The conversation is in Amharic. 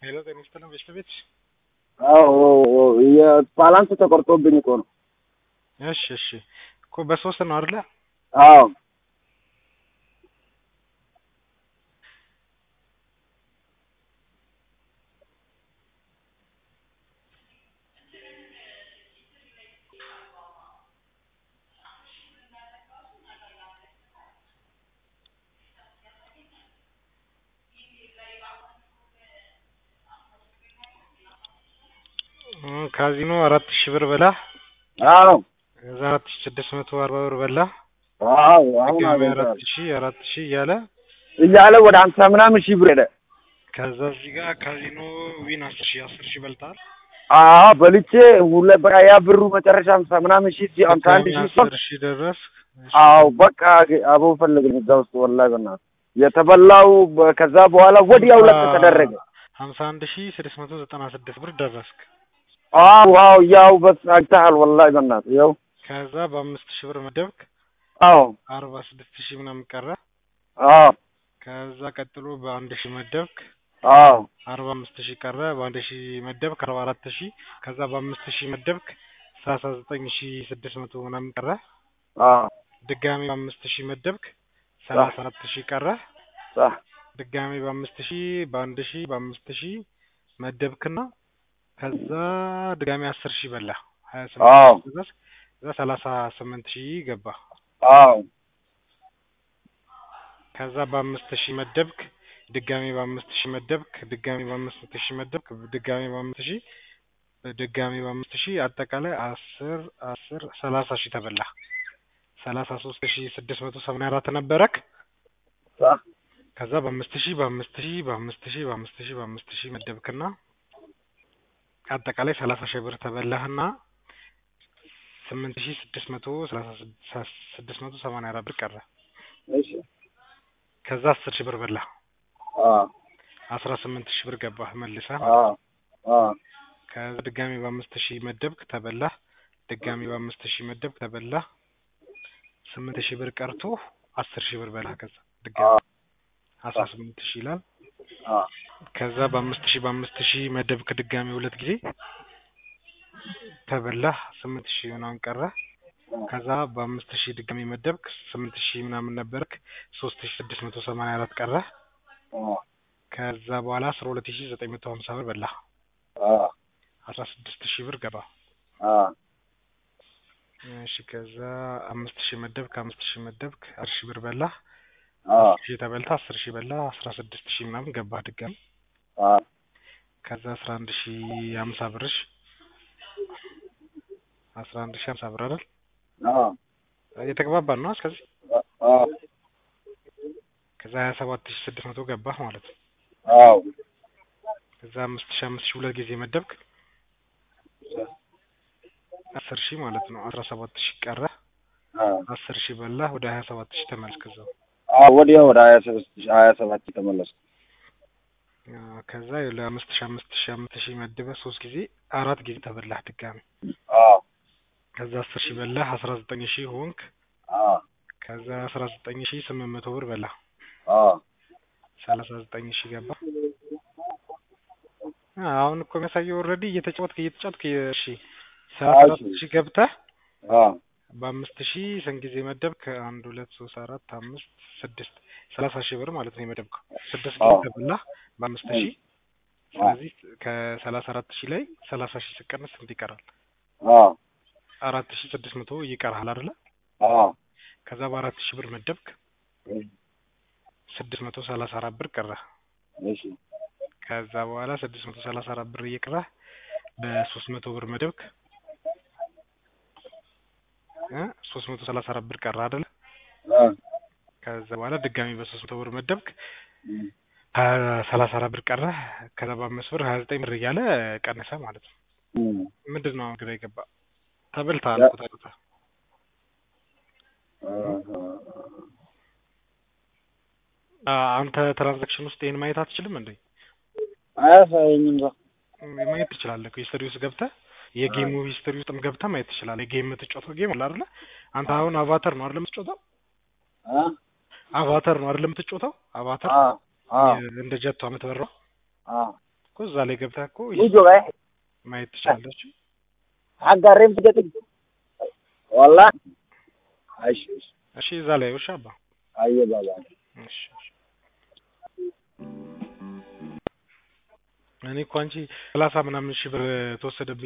ሄሎ ጤና ይስጥልን ቤት አዎ የባላንስ ተቆርጦብኝ እኮ ነው። እሺ እሺ እኮ በሶስት ነው አይደለ? አዎ ካዚኖ አራት ሺህ ብር በላ አዎ ከዛ አራት ሺህ ስድስት መቶ አርባ ብር በላ አዎ አሁን ድጋሚ አገኘሁት። አራት ሺህ አራት ሺህ እያለ እያለ ወደ ሀምሳ ምናምን ሺህ ብር ሄደ። ከዛ እዚህ ጋር ካዚኖ ዊን አስር ሺህ አስር ሺህ በልተሃል። አዎ በልቼ ሁለ በቃ ያ ብሩ መጨረሻ ሀምሳ ምናምን ሺህ ሲ- ሀምሳ አንድ ድጋሚ ሺህ አስር ሺህ ደረስክ። አዎ በቃ አቦ ፈልግን እዛ ውስጥ ወላሂ በእናትህ የተበላው በ- ከዛ በኋላ ወዲያው ለቅ ተደረገ። ሀምሳ አንድ ሺህ ስድስት መቶ ዘጠና ስድስት ብር ደረስክ። አዎ አዎ ያው በስ አይተሃል ወላሂ በእናትህ ያው ከዛ በአምስት ሺህ ብር መደብክ አዎ አርባ ስድስት ሺህ ምናምን ቀረ። አዎ ከዛ ቀጥሎ በአንድ ሺህ መደብክ አዎ አርባ አምስት ሺህ ቀረ። በአንድ ሺህ መደብክ አርባ አራት ሺህ ከዛ በአምስት ሺህ መደብክ ሰላሳ ዘጠኝ ሺህ ስድስት መቶ ምናምን ቀረ። አዎ ድጋሚ በአምስት ሺህ መደብክ ሰላሳ አራት ሺህ ቀረ። ሳ- ድጋሚ በአምስት ሺህ በአንድ ሺህ በአምስት ሺህ መደብክና ከዛ ድጋሚ አስር ሺህ በላ ሀያ አዎ ስምንት ሺህ ድረስ ከዛ ሰላሳ ስምንት ሺህ ገባ። አዎ ከዛ በአምስት ሺህ መደብክ ድጋሚ በአምስት ሺህ መደብክ ድጋሚ በአምስት ሺህ መደብክ ድጋሚ በአምስት ሺህ ድጋሚ በአምስት ሺህ አጠቃላይ አስር አስር ሰላሳ ሺህ ተበላ። ሰላሳ ሶስት ሺህ ስድስት መቶ ሰማንያ አራት ነበረክ። ሳ- ከዛ በአምስት ሺህ በአምስት ሺህ በአምስት ሺህ በአምስት ሺህ በአምስት ሺህ መደብክና አጠቃላይ ሰላሳ ሺህ ብር ተበላህና ስምንት ሺህ ስድስት መቶ ሰላሳ ስድስት ስድስት መቶ ሰማንያ አራት ብር ቀረ። እሺ ከዛ አስር ሺህ ብር በላህ። አዎ አስራ ስምንት ሺህ ብር ገባህ መልሰህ አዎ አዎ ከዛ ድጋሚ በአምስት ሺህ መደብክ ተበላህ። ድጋሚ በአምስት ሺህ መደብክ ተበላህ። ስምንት ሺህ ብር ቀርቶ አስር ሺህ ብር በላህ። ከዛ ድጋሚ አዎ አስራ ስምንት ሺህ ይላል። አዎ ከዛ በአምስት ሺህ በአምስት ሺህ መደብክ ድጋሚ ሁለት ጊዜ ተበላህ። ስምንት ሺህ ምናምን ቀረ። ከዛ በአምስት ሺህ ድጋሚ መደብክ ስምንት ሺህ ምናምን ነበርክ። ሶስት ሺህ ስድስት መቶ ሰማንያ አራት ቀረ። አዎ ከዛ በኋላ አስራ ሁለት ሺህ ዘጠኝ መቶ ሀምሳ ብር በላህ። አዎ አስራ ስድስት ሺህ ብር ገባ። አዎ እሺ ከዛ አምስት ሺህ መደብክ አምስት ሺህ መደብክ አስር ሺህ ብር በላህ። አዎ አስር ሺህ ተበልታ አስር ሺህ በላህ። አስራ ስድስት ሺህ ምናምን ገባህ ድጋሚ። አዎ ከዛ አስራ አንድ ሺህ ሀምሳ ብርሽ አስራ አንድ ሺህ ሀምሳ ብር አይደል? አዎ እየተግባባን ነው እስከዚህ። አዎ ከዛ ሀያ ሰባት ሺህ ስድስት መቶ ገባህ ማለት ነው። አዎ ከዛ አምስት ሺህ አምስት ሺህ ሁለት ጊዜ መደብክ አስር ሺህ ማለት ነው። አስራ ሰባት ሺህ ቀረ። አዎ አስር ሺህ በላህ። ወደ ሀያ ሰባት ሺህ ተመልክ እዛው። አዎ ወዲያው ወደ ሀያ ስድስት ሀያ ሰባት ተመለስኩ። አዎ፣ ከዛ ለአምስት ሺህ አምስት ሺህ አምስት ሺህ መድበህ ሶስት ጊዜ አራት ጊዜ ተበላህ ድጋሚ። አዎ ከዛ አስር ሺህ በላህ። አስራ ዘጠኝ ሺህ ሆንክ። አዎ ከዛ አስራ ዘጠኝ ሺህ ስምንት መቶ ብር በላህ። አዎ ሰላሳ ዘጠኝ ሺህ ገባ። አዎ፣ አሁን እኮ የሚያሳየው ኦልሬዲ እየተጫወትክ እየተጫወትክ እሺ ሰላሳ አራት ሺህ ገብተህ አዎ በአምስት ሺህ ስንት ጊዜ መደብክ? አንድ ሁለት ሶስት አራት አምስት ስድስት ሰላሳ ሺህ ብር ማለት ነው የመደብከው። ስድስት ጊዜ አዎ። ተበላህ በአምስት ሺህ ስለዚህ ከሰላሳ አራት ሺህ ላይ ሰላሳ ሺህ ስቀንስ ስንት ይቀራል? አዎ አራት ሺህ ስድስት መቶ ይቀርሃል አይደለ? አዎ ከዛ በአራት ሺህ ብር መደብክ ስድስት መቶ ሰላሳ አራት ብር ቀረ። እሺ ከዛ በኋላ ስድስት መቶ ሰላሳ አራት ብር እየቀረህ በሶስት መቶ ብር መደብክ እ ሶስት መቶ ሰላሳ አራት ብር ቀረ አይደለ? አዎ ከዛ በኋላ ድጋሚ በሶስት መቶ ብር መደብክ ሀያ ሰላሳ አራት ብር ቀረ። ከዛ በአምስት ብር ሀያ ዘጠኝ ብር እያለ ቀነሰ ማለት ነው። ምንድን ነው አሁን ግራ የገባ? ተበልተሃል እኮ ተበልተህ። አ- አንተ ትራንዛክሽን ውስጥ ይሄን ማየት አትችልም እንዴ? አያሳየኝም እዛ ማየት ትችላለህ እኮ ሂስትሪ ውስጥ ገብተህ የጌሙ ሂስትሪ ውስጥም ገብተህ ማየት ትችላለህ። የጌም የምትጫወተው ጌም አለ አይደለ? አንተ አሁን አቫተር ነው አይደለ የምትጫወተው? አ አቫተር ነው አይደለ የምትጫወተው? አቫተር አዎ አዎ እንደ ጀቷ የምትበራው አዎ እኮ እዛ ላይ ገብተህ እኮ ውጆ ጋር ማየት ትችላለች። አጋሬም ስገጥኝ ወላ እሺ እሺ እሺ እዛ ላይ ውሻ አባ አየ ባባ እሺ እሺ። እኔ እኮ አንቺ ሰላሳ ምናምን ሺህ ብር ተወሰደብኝ